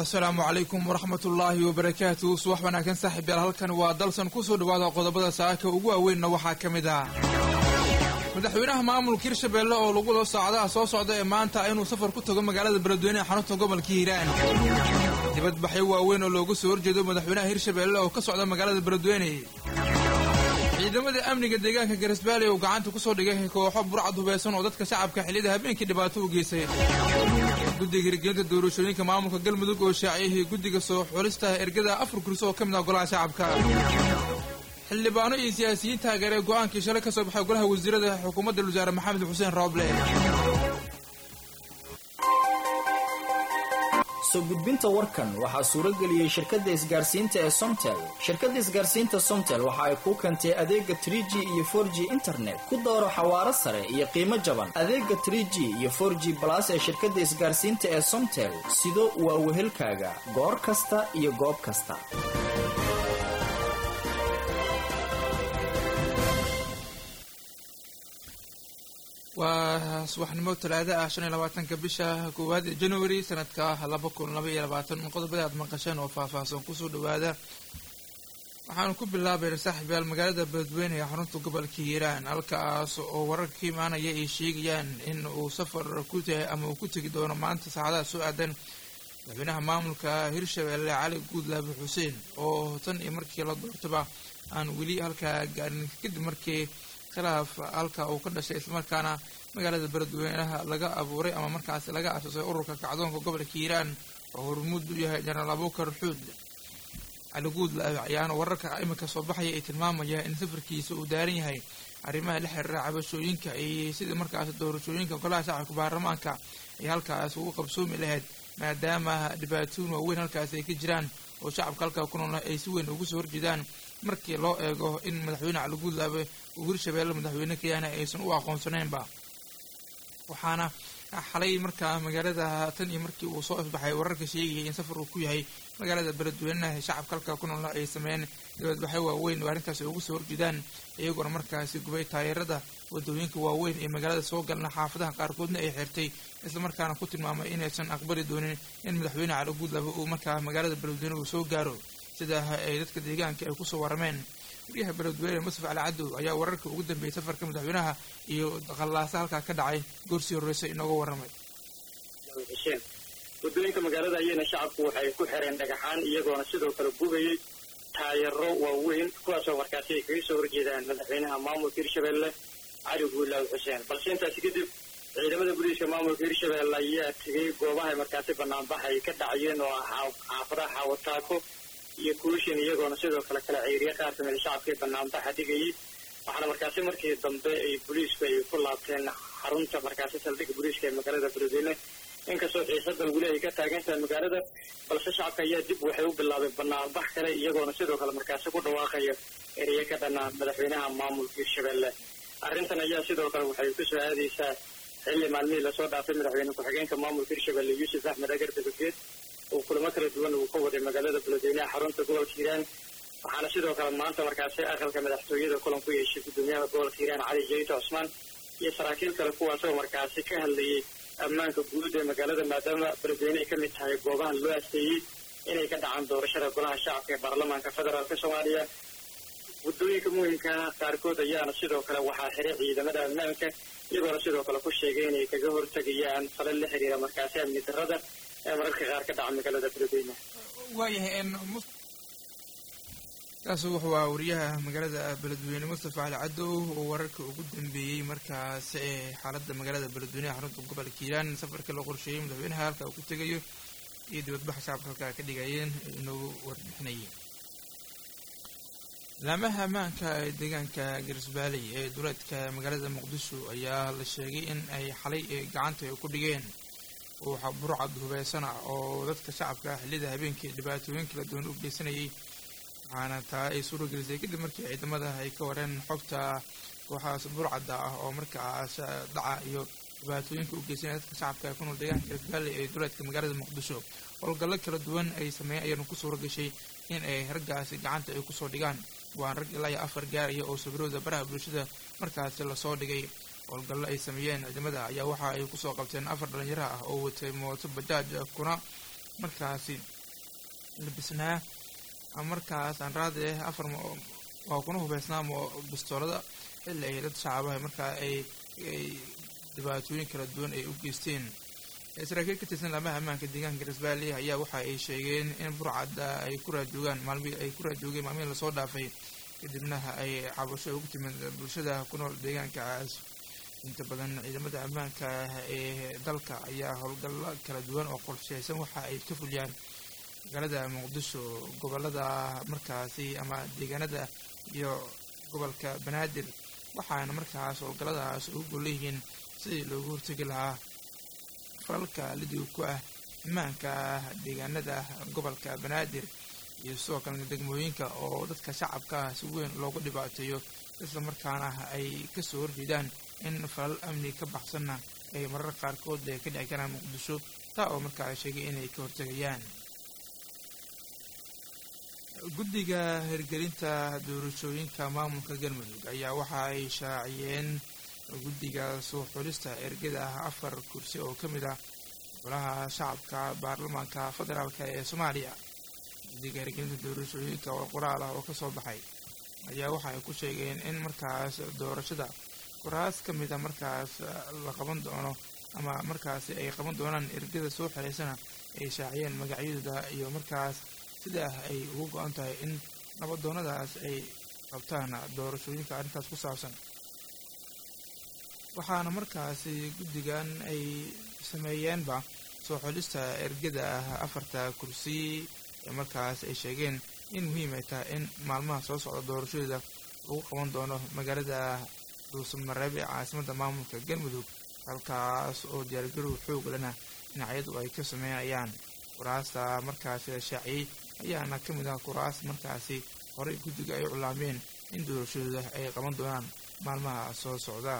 asalaamu calaykum waraxmat ullaahi wabarakaatu subax wanaagsan saaxiib yaal halkan waa dalsan kusoo dhawaada qodobada saaka ugu waaweynna waxaa ka mid ah madaxweynaha maamulka hirshabeelle oo lagu wado saacadaha soo socda ee maanta inuu safar ku tago magaalada beledweyne ee xarunta gobolka hiiraan dibadbaxyo waaweyn oo looga soo horjeedo madaxweynaha hirshabeelle oo ka socda magaalada beledweyne ciidamada amniga deegaanka garisbaali uu gacanta kusoo dhigay kooxo burcad hubeysan oo dadka shacabka xilliyada habeenkii dhibaato u geysay guddiga hirgelinta doorashooyinka maamulka galmudug oo shaaciyahii guddiga soo xulista ergada afar kursi oo ka mid ah golaha shacabka xildhibaano iyo siyaasiyiin taageeree go-aankii shalay ka soo baxay golaha wasiirada xukuumadda wasaare maxamed xuseen rooble soo gudbinta warkan waxaa suurageliyey shirkadda isgaarsiinta ee somtel shirkadda isgaarsiinta somtel waxa ay kuu keentay adeega tr g iyo for g internet ku dooro xawaaro sare iyo qiimo jaban adeega tr g iyo for g balas ee shirkadda isgaarsiinta ee somtel sido waa wehelkaaga goor kasta iyo goob kasta waa subaxnimo talaada ah shan iyo labaatanka bisha koowaad ee january sanadka laba kun laba iyo labaatan qodobada aad maqasheen oo faahfaahsan kusoo dhawaada waxaanu ku bilaabayna saaxiibyaal magaalada beledweyne ee xarunta gobolka hiiraan halkaas oo wararka ka imaanaya ay sheegayaan in uu safar ku tahay ama uu ku tegi doono maanta saacadaha soo aadan madaxweynaha maamulka hirshabeelle cali guudlaabi xuseen oo tan iyo markii la doortaba aan weli halkaa gaarin kadib markii khilaaf halka uu ka dhashay islamarkaana magaalada beledweynaha laga abuuray ama markaasi laga asusay ururka kacdoonka gobolka hiiraan oo hormuud u yahay jenaraal abuukar xuud cali guudlaabi ayaana wararka imika soo baxaya ay tilmaamaya in safarkiisa uu daaran yahay arrimaha la xiriira cabashooyinka iyo sidii markaasi doorashooyinka golaha shacabka baarlamaanka ay halkaas ugu qabsoomi lahayd maadaama dhibaatooyin waaweyn halkaasi ay ka jiraan oo shacabka halkaa ku noolna ay si weyn ugu soo horjeedaan markii loo eego in madaxweyne cali guudlaabe uu hirshabeelle madaxweyne kayaana aysan u aqoonsanaynba waxaana xalay markaa magaalada tan iyo markii uu soo ifbaxay wararka sheegayay in safar uu ku yahay magaalada beledweynaha shacabka halkaa ku noolna ay sameeyeen dibadbaxyo waaweyn oo arrintaas ay ugu soo horjeedaan iyagoona markaasi gubay taayarada wadooyinka waaweyn ee magaalada soo galna xaafadaha qaarkoodna ay xirtay islamarkaana ku tilmaamay inaysan aqbali doonin in madaxweyne cali guudlaabe uu markaa magaalada beledweyne uu soo gaaro sida ay dadka deegaanka ay kusoo warameen wariyaha beledweyne musaf cali cadow ayaa wararka ugu dambeeyey safarka madaxweynaha iyo qallaasa halkaa ka dhacay goorsii horreysay inooga warramay xuseen wadooyinka magaalada ayayna shacabku waxay ku xireen dhagaxaan iyagoona sidoo kale gubaya taayaro waaweyn kuwaasoo markaasi ay kaga soo horjeedaan madaxweynaha maamulka hirshabeelle cali guulaawi xuseen balse intaasi kadib ciidamada booliiska maamulka hirshabeelle ayaa tegay goobahay markaasi banaanbax ay ka dhacayeen oo ah xaafadaha xaawataako iyo kuushin iyagoona sidoo kale kala ceeriya qaar kamida shacabkii banaanbaxa dhigayay waxaana markaasi markii dambe ay booliisku ay ku laabteen xarunta markaasi saldhigga booliiska ee magaalada beledweyne inkastoo xiisada weli ay ka taagan tahay magaalada balse shacabka ayaa dib waxay u bilaabay banaanbax kale iyagoona sidoo kale markaasi ku dhawaaqaya ereya ka dhanaa madaxweynaha maamulka hirshabeelle arrintan ayaa sidoo kale waxay kusoo aadaysaa xilli maalmihii lasoo dhaafay madaxweyne ku-xigeenka maamulka hirshabeelle yuusuf axmed agar dabageed uu kulamo kala duwan uu ka waday magaalada beledweynaha xarunta gobolka hiiraan waxaana sidoo kale maanta markaasi aqalka madaxtooyada kulan ku yeeshay gudoomiyaha gobolka hiiraan cali jayito cusmaan iyo saraakiil kale kuwaasoo markaasi ka hadlayay ammaanka guud ee magaalada maadaama beledweyne ay ka mid tahay goobaha loo asteeyey inay ka dhacaan doorashada golaha shacabka ee baarlamaanka federaalka soomaaliya waddooyinka muhimkaa qaarkood ayaana sidoo kale waxaa xiray ciidamada ammaanka iyagoona sidoo kale ku sheegay inay kaga hortegayaan fala la xiriira markaasi amni darrada ee mararka qaar ka dhaca magaalada beledweyne waayahay kaas wuxuu ahaa wariyaha magaalada beledweyne mustafa cali cadow oo wararka ugu dambeeyey markaas ee xaaladda magaalada beledweyne ee xarunta gobolka hiiraan safarka loo qorsheeyey madaxweynaha halka uu ku tegayo iyo dibadbaxa shacabka halkaa ka dhigayeen inoogu warbixinayeen laamaha ammaanka ee deegaanka garisbaaley ee duleedka magaalada muqdisho ayaa la sheegay in ay xalay gacanta ay ku dhigeen waxaa burcad hubeysana oo dadka shacabka xilliyada habeenkii dhibaatooyin kala duwan u geysanayay waxaana taa ay suuragelisay kadib markii ciidamada ay ka wareen xogta kooxaas burcadda ah oo markaas dhaca iyo dhibaatooyinka u geysanaya dadka shacabka ee ku nool deegaanka garisbaaley ee duleedka magaalada muqdisho howlgallo kala duwan ay sameeyeen ayaana ku suura gashay in ay raggaasi gacanta ay kusoo dhigaan waan rag ilaa iyo afar gaaraya oo sawirooda baraha bulshada markaasi lasoo dhigay howlgallo ay sameeyeen ciidamada ayaa waxa ay kusoo qabteen afar dhalinyaro ah oo watay mooto bajaaj kuna markaasi labisnaa markaas aan raadi afar waa kuna hubeysnaa bistoolada xilli ay dad shacabaha markaa ay ay dhibaatooyin kala duwan ay u geysteen saraakiil ka tirsan laamaha ammaanka deegaanka garisbaali ayaa waxa ay sheegeen in burcadda ay ku raadjoogaan maalmihii ay ku raadjoogeen maalmihii lasoo dhaafay kadibna ay cabasho ugu timid bulshada ku nool deegaankaas inta badan ciidamada ammaanka ee dalka ayaa howlgallo kala duwan oo qorsheysan waxa ay ka fuliyaan magaalada muqdisho gobolada markaasi ama deegaanada iyo gobolka banaadir waxaana markaas howlgalladaas ugu golleyihiin sidii loogu hortegi lahaa falalka lidii ku ah ammaanka deegaanada gobolka banaadir iyo sidoo kalena degmooyinka oo dadka shacabka ah si weyn loogu dhibaateeyo isla markaana ay kasoo horjeedaan in falal amni ka baxsanna ay marar qaarkood ka dhici karaan muqdisho taa oo markaa sheegay inay ka hortegayaan guddiga hirgelinta doorashooyinka maamulka galmudug ayaa waxa ay shaaciyeen guddiga soo xulista ergada ah afar kursi oo ka mid ah golaha shacabka baarlamaanka federaalk ee soomaaliya guddiga hirgelinta doorashooyinka oo qoraal ah oo kasoo baxay ayaa waxa ay ku sheegeen in markaas doorashada kuraas ka mid a markaas la qaban doono ama markaasi ay qaban doonaan ergada soo xelaysana ay shaaciyeen magacyadooda iyo markaas sidaa ay ugu go-an tahay in nabadoonnadaas ay qabtaan doorashooyinka arrintaas ku saabsan waxaana markaasi guddigan ay sameeyeenba soo xolista ergada ah afarta kursi ee markaas ay sheegeen in muhiim ay tahay in maalmaha soo socda doorashadeeda lagu qaban doono magaalada dhuusamareeb ee caasimadda maamulka galmudug halkaas oo diyaargarow xoog lena dhinacyadu ay ka sameynayaan kuraasta markaasi la shaaciyey ayaana ka mid ah kuraas markaasi horey guddiga ay culaameen in doorashadooda ay qaban doonaan maalmaha soo socda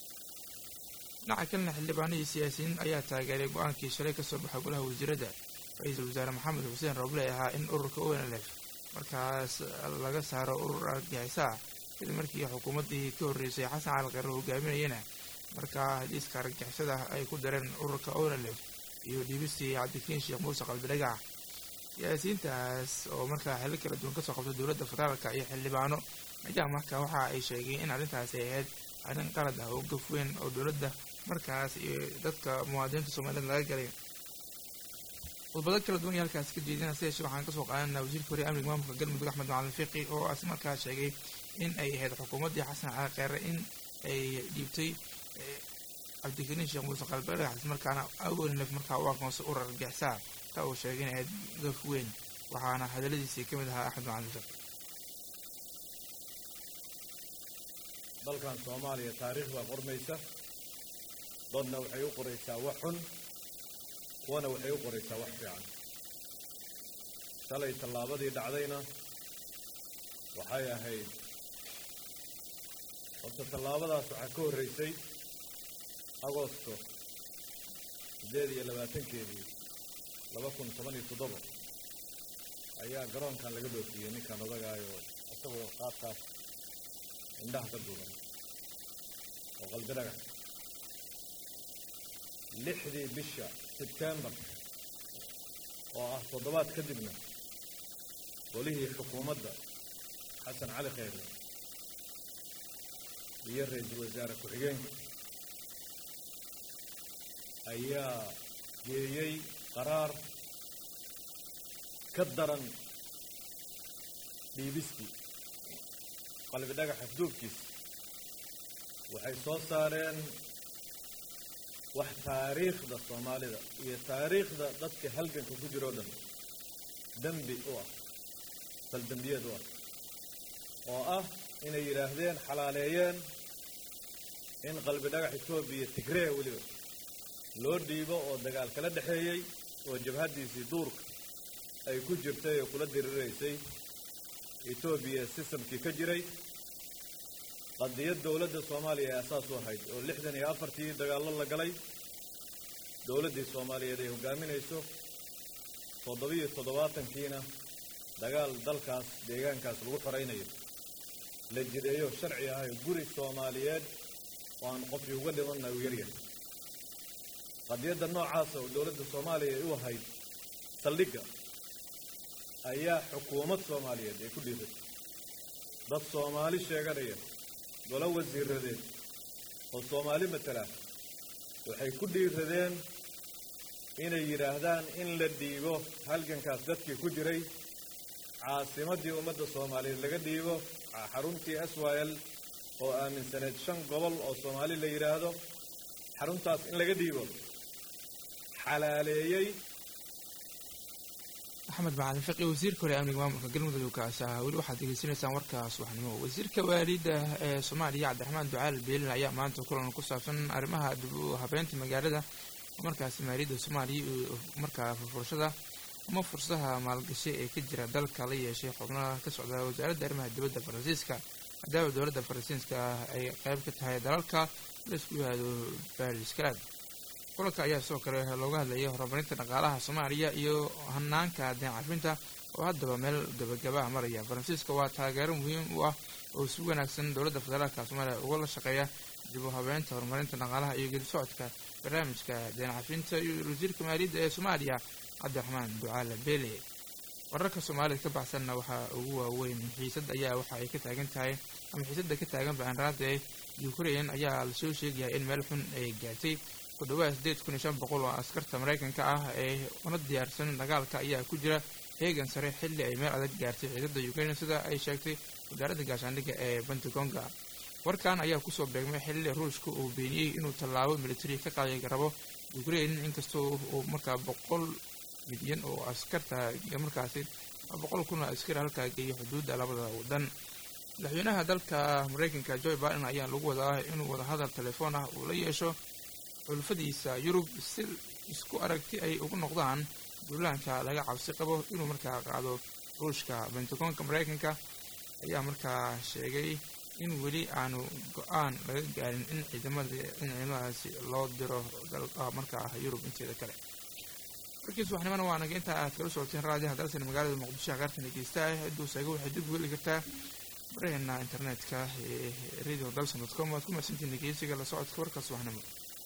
dhinaca kalena xildhibaanihii siyaasiyiin ayaa taageeray go-aankii shalay kasoo baxay golaha wasiiradda ra-iisul wasaare maxamed xuseen roble ahaa in ururka onlf markaas laga saaro urur argagixisa ah kadib markii xukuumaddii ka horreysay xasan cali qare hogaaminayana markaa hadiiska argagixisada ay ku dareen ururka onlf iyo dhiibistii cabdikiin sheekh muuse qalbidhagax siyaasiyiintaas oo markaa xilli kala duwan kasoo qabtay dowladda federaalka iyo xildhibaano ayaa markaa waxa ay sheegeen in arrintaasi ay ahayd arrin qalad ah oo gaf weyn oo dowladda markaas iyo dadka muwaadiniinta soomaaliyed laga galay khudbado kala duwan iyo halkaasi ka jeedina si yeeshee waxaan kasoo qaadanaa wasiirka hore amniga maamulka galmudug axmed macalin fiqi oo as markaa sheegay in ay ahayd xukuumaddii xasan cali kheyre in ay dhiibtay cabdikariin sheekh muuse qalbidhagax markaana awnlef markaa u aqoonsay urar argixisa taa uu sheegay in ahayd gaf weyn waxaana hadalladiisii ka mid ahaa axmed macalin fiqi dalkan soomaaliya taariikh baa qormaysa dadna waxay u qoraysaa wax xun kuwana waxay u qoraysaa wax fiican shalay tallaabadii dhacdayna waxay ahayd horta tallaabadaas waxaa ka horreysay agosto siddeed iyo labaatankeedii laba kun toban iyo toddoba ayaa garoonkan laga dhoofiyey ninkan odagaayo isagoo qaadkaas indhaha ka duuban oo qalbi dhagax lixdii bisha sebtembar oo ah toddobaad kadibna golihii xukuumadda xasan cali kheyre iyo ra-iisul wasaare ku-xigeenka ayaa geeyey qaraar ka daran dhiibistii qalbi dhagaxa duubkiisa waxay soo saareen wax taariikhda soomaalida iyo taariikhda dadka halganka ku jiroo dhan dembi u ah saldembiyeed u ah oo ah inay yidhaahdeen xalaaleeyeen in qalbi dhagax etoobiya tigree weliba loo dhiibo oo dagaal kala dhexeeyey oo jabhaddiisii duurka ay ku jirtay oo kula diriraysay etoobiya sistamkii ka jiray qadiyad dowladda soomaaliya ee asaas u ahayd oo lixdan iyo afartii dagaallo la galay dowladdii soomaaliyeed ay hogaaminayso toddobiyo toddobaatankiina dagaal dalkaas deegaankaas lagu xoraynayo la jideeyo sharci ahayo guri soomaaliyeed oo aan qofkii uga dhimanna uu yaryahay qadiyadda noocaasa oo dowladda soomaaliya ay u ahayd saldhigga ayaa xukuumad soomaaliyeed ay ku dhiiratay dad soomaali sheeganaya golo wasiiradeed oo soomaali matala waxay ku dhiiradeen inay yidhaahdaan in la dhiibo halgankaas dadkii ku jiray caasimaddii ummadda soomaaliyeed laga dhiibo xaruntii s y l oo aaminsaneed shan gobol oo soomaali la yidhaahdo xaruntaas in laga dhiibo xalaaleeyey axmed macalin fiqi wasiirka hore amniga maamulka galmudug kaasi ahaa weli waxaad degeysanaysaan warkaas waxnimo wasiirka waaliida ee soomaaliya cabdiraxmaan ducaal beelin ayaa maanta kulan ku saabsan arrimaha dib u habeynta magaalada markaasi maaliyadda soomaaliya iyo markaa furfurashada ama fursadaha maalgashi ee ka jira dalka la yeeshay xubnaha ka socda wasaaradda arrimaha dibadda faransiiska maadaama dowladda faransiiska ay qayb ka tahay dalalka laisku yihahdo bariscrad kulanka ayaa sidoo kale looga hadlayay horumarinta dhaqaalaha soomaaliya iyo hanaanka deen cafinta oo haddaba meel gabagabaha maraya faransiiska waa taageero muhiim u ah oo si wanaagsan dowladda federaalka soomaaliya uga la shaqeeya dib u habeynta horumarinta dhaqaalaha iyo gedi socodka barnaamijka deen cafinta iyo wasiirka maaliyadda ee soomaaliya cabdiraxmaan ducaale beele wararka soomaalida ka baxsanna waxaa ugu waaweyn xiisad ayaa waxa ay ka taagan tahay ama xiisadda ka taagan baanraada ee ukrain ayaa lasoo sheegayaa in meel xun ay gaartay ku dhawaad sideed kun iyo shan boqol oo askarta maraykanka ah ee una diyaarsan dagaalka ayaa ku jira heegan sare xilli ay meel adag gaartay ciidada ukrain sida ay sheegtay wasaaradda gaashaandhigga ee pentagonga warkan ayaa kusoo beegmay xilli ruushka uu beeniyey inuu tallaabo militari ka qaadi rabo ukrain inkastoo uu markaa boqol milyan oo askarta markaasi boqol kun oo askari halkaa geeyay xuduudda labada waddan madaxweynaha dalka maraykanka joe biden ayaa lagu wadaa inuu wadahadal telefoon ah uu la yeesho xulfadiisa yurub si isku aragti ay ugu noqdaan duulaanka laga cabsi qabo inuu markaa qaado ruushka bentagoonka maraykanka ayaa markaa sheegay in weli aanu go-aan laga gaarin in ciidamada in ciidamadaasi loo diro dalka markaa yurub inteeda kale warkiis waxnimana waa naga intaa aad kala socoteen raadiyaha dalsan magaalada muqdisho qaartan dhegeysta ah cidduu seego waxay dib ugu heli kartaa baraheena internetka ee radio dalson dot com waad ku mahadsantiin dhegeysiga la socodka warkaas waxnimo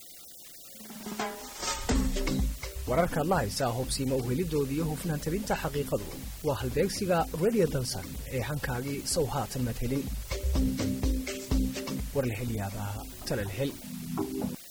wararkaad la haysaa hubsiima uhelidoodii iyo hufnaan tabinta xaqiiqadu waa halbeegsiga radio dalsan ee hankaagii sow haatan madhelin warlahelyaabaha talalhel